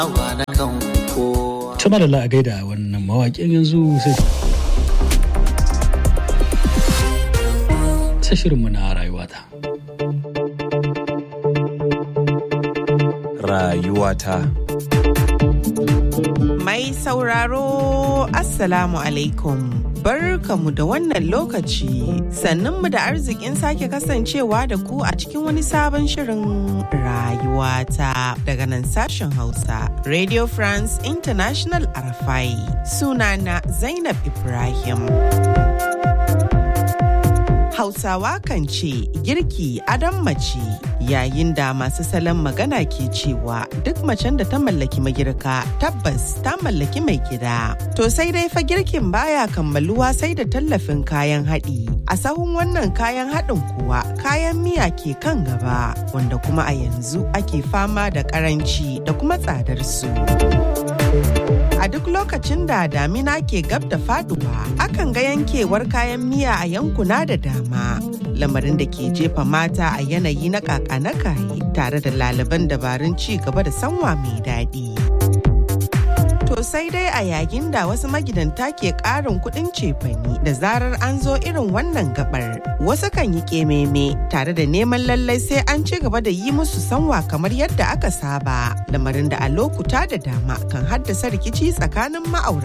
Tuma da la'agai da wannan mawaƙin yanzu sai ta shirinmu na rayuwata. Rayuwata. Mai sauraro Assalamu alaikum. Barkamu da wannan lokaci sannunmu da arzikin sake kasancewa da ku a cikin wani sabon shirin rayuwata daga nan sashen Hausa Radio France International Arafai sunana Zainab Ibrahim. Hausawa kan ce girki adon mace yayin da masu salon magana ke cewa duk macen da ta mallaki magirka tabbas ta mallaki mai gida. To sai dai fa girkin baya kammaluwa sai da tallafin kayan haɗi. A sahun wannan kayan haɗin kuwa kayan miya ke kan gaba wanda kuma a yanzu ake fama da ƙaranci da kuma tsadar su. A duk lokacin da damina ke gab da faduwa, akan ga yankewar kayan miya a yankuna da dama. Lamarin da ke jefa mata a yanayi na kaka na kaye tare da laliban dabarun ci gaba da sanwa mai daɗi. To sai dai a yayin da wasu magidanta ke ƙarin kuɗin cefani da zarar an zo irin wannan gabar. Wasu kan yi ƙememe tare da neman lallai sai an ci gaba da yi musu sanwa kamar yadda aka saba. Lamarin da a lokuta da dama kan haddasa rikici tsakanin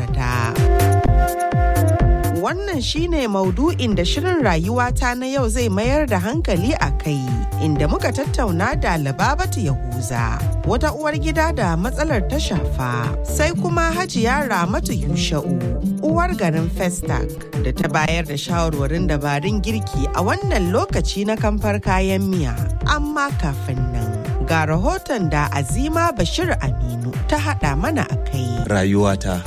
ma'aurata. Wannan shine maudu'in da shirin rayuwata na yau zai mayar da hankali a kai, inda muka tattauna da Lababatu Yahuza, wata uwar gida da matsalar ta shafa, sai kuma Hajiya Ramatu Yusha'u, uwar garin Festac, da ta bayar da shawarwarin dabarun girki a wannan lokaci na kamfar kayan miya. Amma kafin nan, ga rahoton da Azima Bashir Aminu ta haɗa mana a kai. Rayuwata.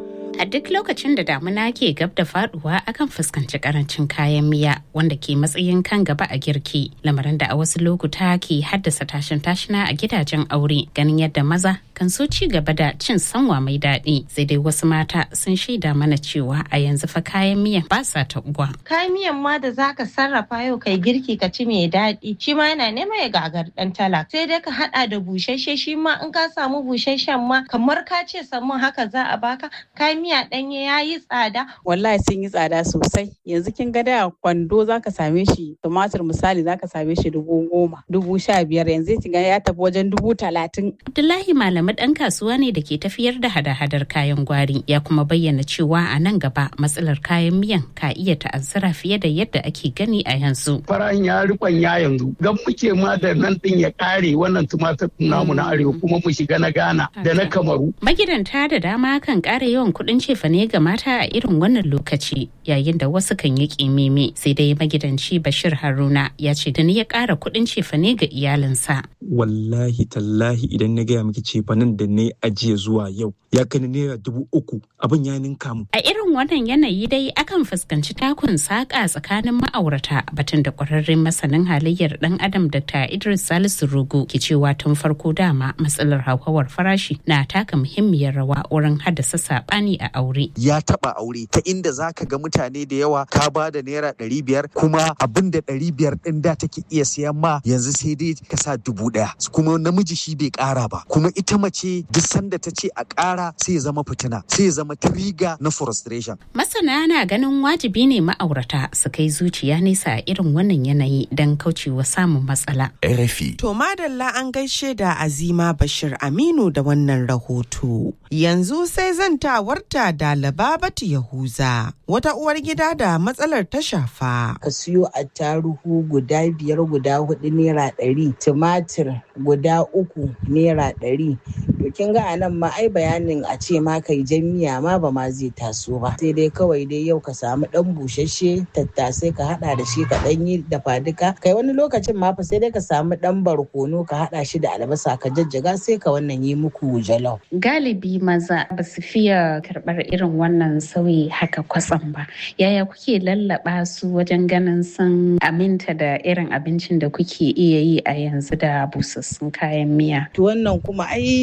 A duk lokacin da damuna ke gab da faduwa akan fuskanci karancin kayan miya wanda ke matsayin kan gaba a girki lamarin da a wasu lokuta ke haddasa tashin tashina a gidajen aure ganin yadda maza kan so ci gaba da cin sanwa mai daɗi sai dai wasu mata sun shaida mana cewa a yanzu fa kayan miyan ba sa taɓuwa. Kayan miyan ma da zaka sarrafa yau kai girki ka ci mai daɗi shi ma yana nema ya gagar ɗan talak sai dai ka haɗa da busasshe shi ma in ka samu busasshen ma kamar ka ce samun haka za a baka kayan miya ɗanye ya yi tsada. Wallahi sun yi tsada sosai. Yanzu kin ga da kwando za ka same shi tumatir misali za ka same shi dubu goma, dubu sha biyar yanzu kin ga ya tafi wajen dubu talatin. Abdullahi Malamu ɗan kasuwa ne da ke tafiyar da hada-hadar kayan gwari ya kuma bayyana cewa a nan gaba matsalar kayan miyan ka iya ta'azzara fiye da yadda ake gani a yanzu. Farahin ya rikon ya yanzu gan muke ma da nan ɗin ya ƙare wannan tumatir namu na arewa kuma mu shiga na Ghana da na Kamaru. Magidanta da dama kan ƙara yawan kuɗin cefane ga mata a irin wannan lokaci yayin da wasu kan yi ƙimimi sai dai magidanci Bashir Haruna ya ce da ni ya ƙara kuɗin cefane ga iyalinsa. Wallahi tallahi idan na gaya miki cefanen da na ajiye zuwa yau ya kai naira dubu uku abin ya ninka mu. A irin wannan yanayi dai akan fuskanci takun saƙa tsakanin ma'aurata batun da ƙwararren masanin halayyar ɗan adam Dr. Idris Salisu Rugu ke cewa tun farko dama matsalar hauhawar farashi na taka muhimmiyar rawa wurin haddasa saɓani a aure. Ya taɓa aure ta inda za ka ga mutane da yawa ka ba da naira ɗari biyar kuma abin da ɗari biyar ɗin da take iya siyan ma yanzu sai dai ka sa dubu ɗaya kuma namiji shi bai ƙara ba kuma ita mace duk sanda ta ce a ƙara sai ya zama fitina sai ya zama triga na frustration. Masana na ganin wajibi ne ma'aurata su kai zuciya nesa a irin wannan yanayi don kaucewa samun matsala. RFI. To madalla an gaishe da Azima Bashir Aminu da wannan rahoto. Yanzu sai zantawarta da Lababatu Yahuza, wata uwar gida da matsalar ta shafa. Ka siyo attaruhu guda biyar guda hudu naira ɗari, tumatir guda uku naira ɗari. To kin ga anan ma ai bayanin a ce ma kai jan miya ma ba ma zai taso ba. Sai dai kawai dai yau ka samu ɗan busasshe tattasai ka haɗa da shi ka ɗan yi dafa duka. Kai wani lokacin ma fa sai dai ka samu ɗan barkono ka haɗa shi da albasa ka jajjaga sai ka wannan yi muku jalof. Galibi maza ba su fiye karɓar irin wannan sauyi haka kwatsam ba. Yaya kuke lallaba su wajen ganin sun aminta da irin abincin da kuke iya yi a yanzu da busassun kayan miya? To wannan kuma ai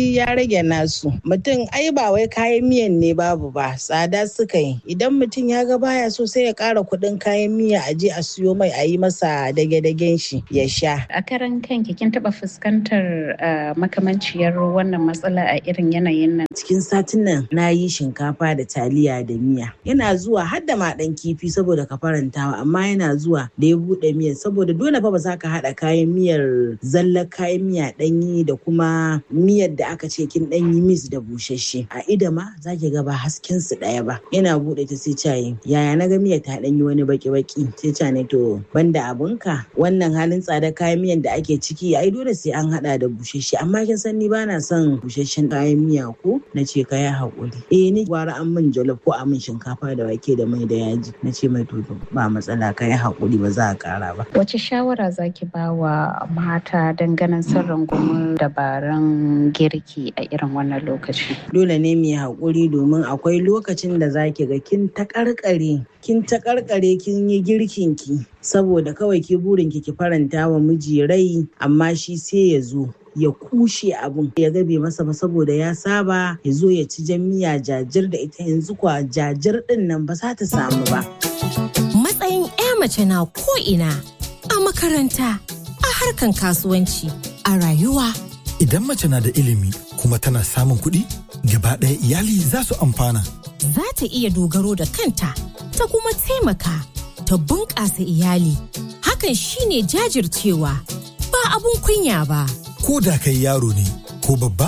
dai ya rage nasu mutum ai ba wai kayan miyan ne babu ba tsada suka yi idan mutum ya ga baya so sai ya ƙara kuɗin kayan miya a je a siyo mai a yi masa dage-dagen shi ya sha a karan kanki kin taɓa fuskantar makamanciyar wannan matsala a irin yanayin nan cikin satin nan na yi shinkafa da taliya da miya yana zuwa har da ma ɗan kifi saboda ka farantawa amma yana zuwa da ya buɗe miyar saboda dole fa ba za ka haɗa kayan miyar zallar kayan miya ɗanyi da kuma miyar da aka ce kin ɗanyi mis da busasshe a ida ma za ki ga ba hasken su ɗaya ba yana buɗe ta sai cayi yaya na ga miyar ta ɗanyi wani baki-baki sai ca ne to banda abunka wannan halin tsadar kayan miyan da ake ciki ai dole sai an haɗa da busasshe amma kin san ni bana son busasshen kayan miya ko na ce ka yi haƙuri eh ni gwara an min jollof ko a min shinkafa da wake da mai da yaji na ce mai to ba matsala ka yi haƙuri ba za a ƙara ba wace shawara zaki ba wa mata ganin sun rungumi dabarun girki a irin wannan lokaci dole ne mu yi haƙuri domin akwai lokacin da zaki ga kin taƙarƙare kin taƙarƙare kin yi girkin ki saboda kawai ki burin ki ki faranta wa miji rai amma shi sai ya zo ya kushe abun ya gabe masa ba saboda ya saba ya zo ya ci jan miya jajir da ita yanzu kwa jajir din nan ba za ta samu ba. Matsayin 'ya mace na ko'ina a makaranta a harkan kasuwanci a rayuwa. Idan mace na da ilimi kuma tana samun kuɗi gaba ɗaya iyali za su amfana. Za ta iya dogaro da kanta ta kuma taimaka ta bunƙasa iyali. Hakan shine jajircewa ba abun kunya ba. ko da kai yaro ne ko babba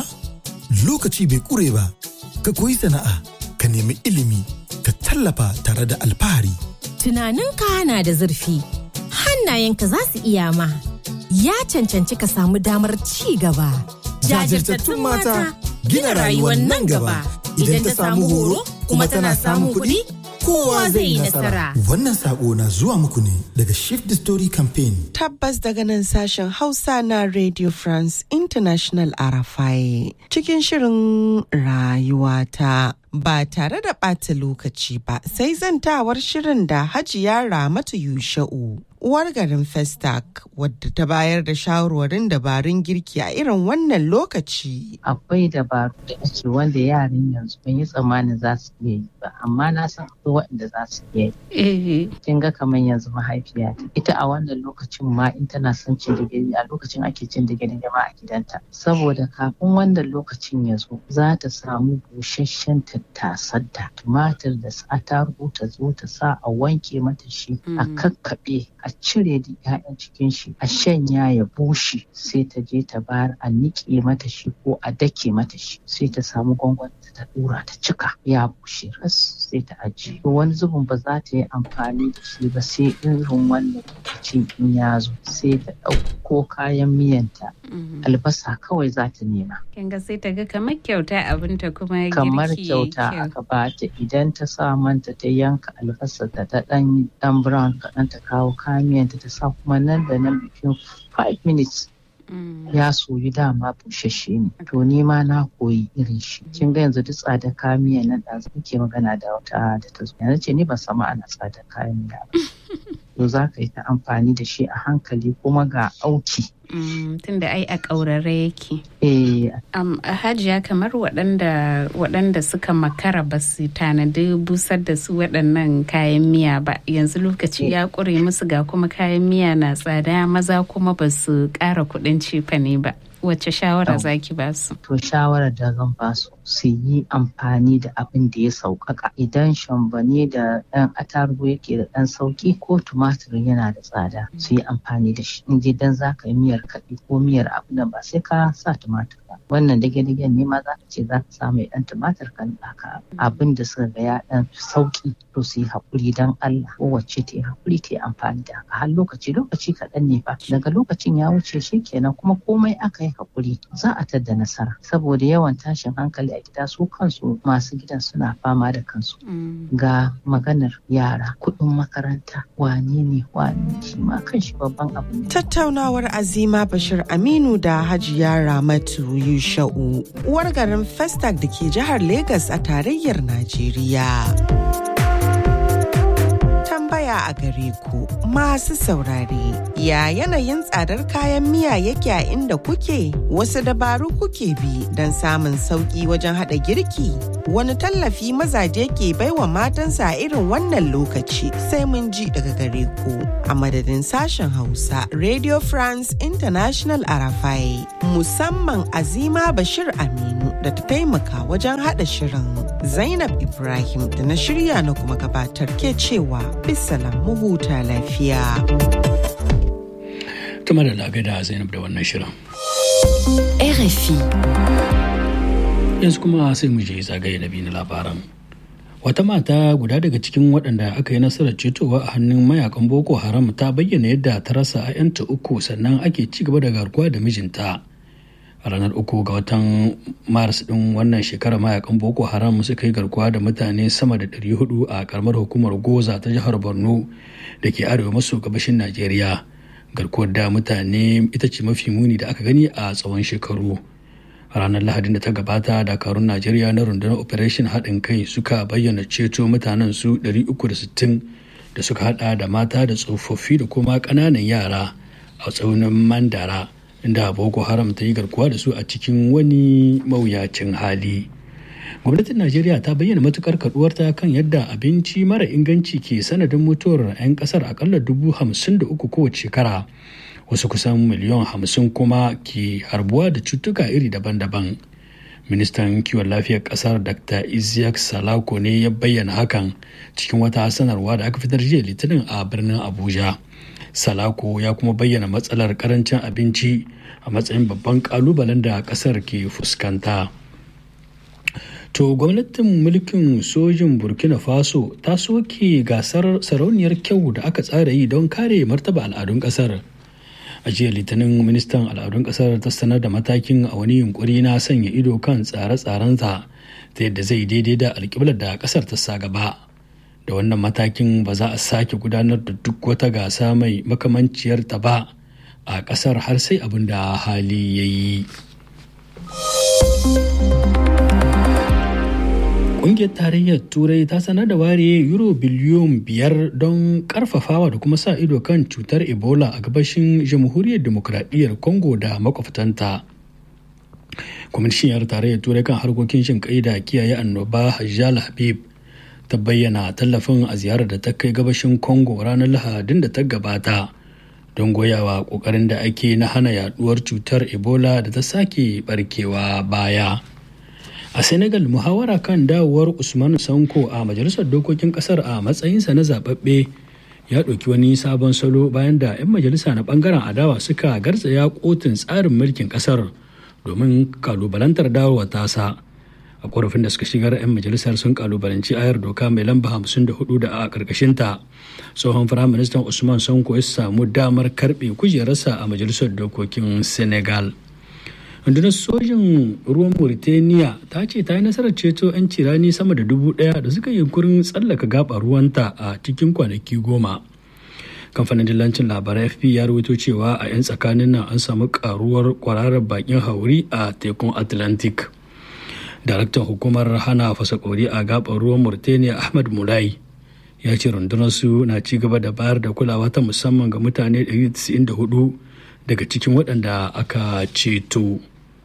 lokaci bai kure ba ka koyi sana'a ka nemi ilimi ka tallafa tare da alfahari tunaninka na da zurfi hannayenka za su iya ma ya cancanci ka samu damar ci gaba jajirtattun mata gina rayuwar nan gaba idan ta samu horo kuma tana samun kuɗi kowa zai yi nasara. Wannan sako na zuwa muku ne daga Shift the Story Campaign. Tabbas daga nan sashen Hausa na Radio France International Arafai cikin shirin rayuwata. Ba tare da ɓata lokaci ba sai zantawar shirin da Hajiya Ramatu Yusha'u. Uwar garin Festac wadda ta bayar da shawarwarin dabarun girki a irin wannan lokaci. Akwai dabaru da ake wanda yaran yanzu ban yi tsammanin za su iya yi ba, amma na san akwai waɗanda za su iya yi. Kin ga kamar yanzu mahaifiya ita a wannan lokacin ma in tana son cin digiri a lokacin ake cin digiri ma a gidanta. Saboda kafin wannan lokacin ya zo za ta samu busasshen tattasar da tumatir da attarugu ta zo ta sa a wanke mata shi a kakkaɓe a cire da 'ya'yan cikin shi a shanya ya bushe sai ta je ta bayar a niƙe mata shi ko a dake mata shi sai ta samu gwangwani ta dura ta cika ya bushe ras sai ta ajiye to wani zubin ba za ta yi amfani da shi ba sai irin wannan lokacin in ya zo sai ta ɗauko kayan miyanta albasa kawai za ta nema kin ga sai ta ga kamar kyauta abinta kuma kamar kyauta aka bata idan ta sa manta ta yanka albasa ta ta dan dan brown kaɗan ta kawo kayan miyanta ta sa kuma nan da nan bikin 5 minutes ya soyu dama bushashe ne to ni ma na koyi irin shi kin ga yanzu duk tsadar kayan miya nan da muke magana da wata da ta zo yanzu ce ni ban samu ana tsadar kayan miya ba to za ka yi ta amfani da shi a hankali kuma ga auki tunda ai a ƙaurare yake. Eh. Um, hajiya kamar waɗanda waɗanda suka makara ba su tanadi busar da su waɗannan kayan miya ba yanzu lokaci ya ƙure musu ga kuma kayan miya na tsada maza kuma ba su ƙara kuɗin cefane ba. Wace shawara zaki ba su? To shawarar da zan ba su su yi amfani da abin da ya sauƙaƙa idan shambane da ɗan atarugu yake da ɗan sauƙi ko tumatir yana da tsada su yi amfani da shi in dan za ka yi miyar kaɗi ko miyar abu nan ba sai ka sa tumatir ba wannan dage-dagen ne ma za ka ce za ka sa mai ɗan tumatir kan ɗaka abin da suka ga ya ɗan sauƙi to su yi haƙuri don Allah kowace ta yi haƙuri ta yi amfani da haka har lokaci lokaci kaɗan ne fa daga lokacin ya wuce shi kenan kuma komai aka yi haƙuri za a tadda nasara saboda yawan tashin hankali a gida su kansu masu gidan suna fama da kansu ga maganar yara kuɗin makaranta wane ne wane shi ma kan shi babban abu ne. Tattaunawar Azima Bashir Aminu da Hajiya Ramatu Yusha'u uwar garin Festac da ke jihar Legas a tarayyar Najeriya. Tambaya tambaya a gare ku masu saurare. Ya yanayin tsadar kayan miya yake a inda kuke? Wasu dabaru kuke bi don samun sauƙi wajen haɗa girki? Wani tallafi mazaje ke baiwa matansa a irin wannan lokaci sai mun ji daga gare ku. A madadin sashen Hausa, Radio France International Arafai, musamman Azima Bashir Aminu da ta taimaka wajen haɗa shirin. Zainab Ibrahim da na shirya na kuma gabatar ke cewa bisalam mu huta lafiya. Tuma da lagai da Zainab da wannan shirin. RFI. Yanzu kuma sai mu je zagaye na biyu na labaran. Wata mata guda daga cikin waɗanda aka yi nasarar cetowa a hannun mayakan Boko Haram ta bayyana yadda ta rasa 'ya'yanta uku sannan ake ci gaba da garkuwa da mijinta. a ranar uku ga watan maris din wannan shekarar mayakan boko haram suka yi garkuwa da mutane sama da 400 a karamar hukumar goza ta jihar borno da ke arewa maso gabashin najeriya garkuwar da mutane ita ce mafi muni da aka gani a tsawon shekaru a ranar lahadin da ta gabata dakarun najeriya na rundunar operation haɗin kai suka bayyana ceto mutanen su 360 da suka hada da mata da tsofaffi da kuma ƙananan yara a tsaunin mandara inda boko haram ta yi garkuwa da su a cikin wani mawuyacin hali gwamnatin najeriya ta bayyana matukar kaduwarta kan yadda abinci mara inganci ke sanadin mutuwar 'yan kasar akalla dubu hamsin da uku kowace shekara wasu kusan miliyan hamsin kuma ke harbuwa da cutuka iri daban-daban ministan kiwon lafiyar kasar dr isiyak salako ne ya bayyana hakan cikin wata sanarwa da aka fitar jiya litinin a birnin abuja salako ya kuma bayyana matsalar karancin abinci a matsayin babban kalubalen da kasar ke fuskanta to gwamnatin mulkin sojin burkina faso ta soke gasar sarauniyar kyau da aka tsara yi don kare martaba al'adun kasar a jiya litinin ministan al'adun kasar ta sanar da matakin a wani yunkuri na sanya ido kan tsare-tsarensa ta yadda zai daidai da alkiblar da kasar ta sa gaba da wannan matakin ba za a sake gudanar da duk wata gasa mai makamanciyar ta ba a kasar har sai abin da hali ya yi ƙungiyar tarayyar turai ta sanar da ware euro biliyon biyar don karfafawa da kuma sa ido kan cutar ebola a gabashin jamhuriyar demokradiyyar congo da makwabtanta kwamishiniyar tarayyar turai kan harkokin shin kai da kiyaye annoba hajjal habib ta bayyana tallafin a ziyarar da ta kai gabashin congo ranar lahadin da ta gabata don goyawa kokarin da ake na hana yaduwar cutar ebola da ta sake barkewa baya a senegal muhawara kan dawowar usman sanko a majalisar dokokin kasar a matsayinsa na zababbe ya ɗauki wani sabon salo bayan da 'yan majalisa na bangaren adawa suka garzaya kotun tsarin mulkin kasar domin kalubalantar dawowa tasa a korafin da suka shigar 'yan majalisar sun kalubalanci ayar doka mai lamba 54 da a karkashinta tsohon firaministan usman sanko ya samu damar karbe kujerarsa a majalisar dokokin senegal rundunar sojin ruwan mauritania ta ce ta yi nasarar ceto 'yan cirani sama da dubu daya da suka yi yunkurin tsallaka gaba ruwanta a cikin kwanaki goma kamfanin dillancin labarai fp ya rawaito cewa a 'yan tsakanin nan an samu karuwar kwararar bakin hauri a tekun atlantic daraktan hukumar hana fasakori a gabar ruwan mauritania ahmad mulai ya ce rundunar su na ci gaba da bayar da kulawa ta musamman ga mutane 194 daga cikin waɗanda aka ceto.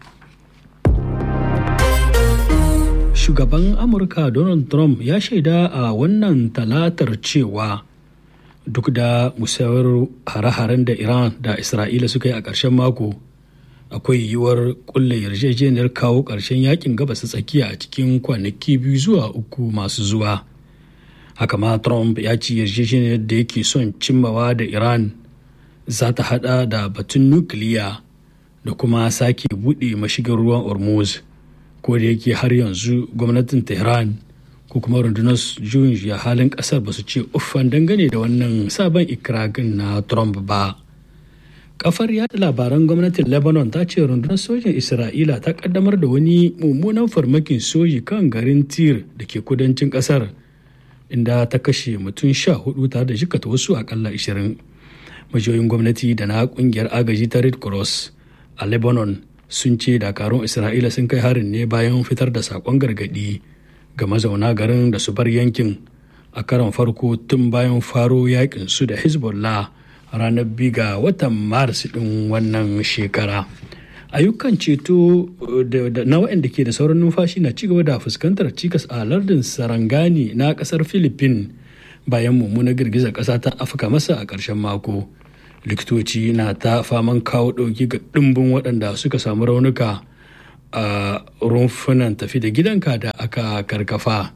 shugaban amurka donald trump ya shaida a wannan talatar cewa duk da musayar hare-haren da iran da isra'ila suka yi a ƙarshen mako akwai yiwuwar kulle yarjejeniyar kawo ƙarshen yakin gabas tsakiya a cikin kwanaki biyu zuwa uku masu zuwa haka ma trump ya ci yarjejeniyar da yake son cimmawa da iran za ta hada da batun nukiliya da kuma sake buɗe mashigin ruwan hormuz ko da yake har yanzu gwamnatin tehran ko kuma rundunar juyin ya halin kasar ba su ce uffan dangane da wannan sabon ikiragin na trump ba kafar yada labaran gwamnatin lebanon ta ce rundunar sojin isra'ila ta kaddamar da wani mummunan farmakin soji kan garin tir da ke kudancin kasar inda ta kashe mutum sha hudu tare da jikata wasu akalla ashirin majiyoyin gwamnati da na kungiyar agaji ta red cross a lebanon sun ce dakarun isra'ila sun kai harin ne bayan fitar da sakon gargadi ga mazauna garin da su bar yankin a karon farko tun bayan faro yakin su da hezbollah ranar biga watan maris ɗin wannan shekara ayyukan ceto na waɗanda ke da sauran numfashi na cigaba da fuskantar cikas a lardin sarangani na ƙasar philippines bayan mummunar girgizar ƙasa ta afka masa a ƙarshen mako likitoci na ta faman kawo ɗauki ga ɗimbin waɗanda suka samu raunuka a rumfunan tafi da gidanka da aka karkafa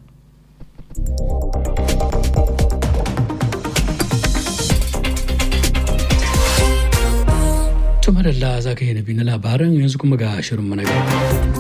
Tumadalla za ka yi nabi na labaran yanzu kuma ga shirin mana gaba.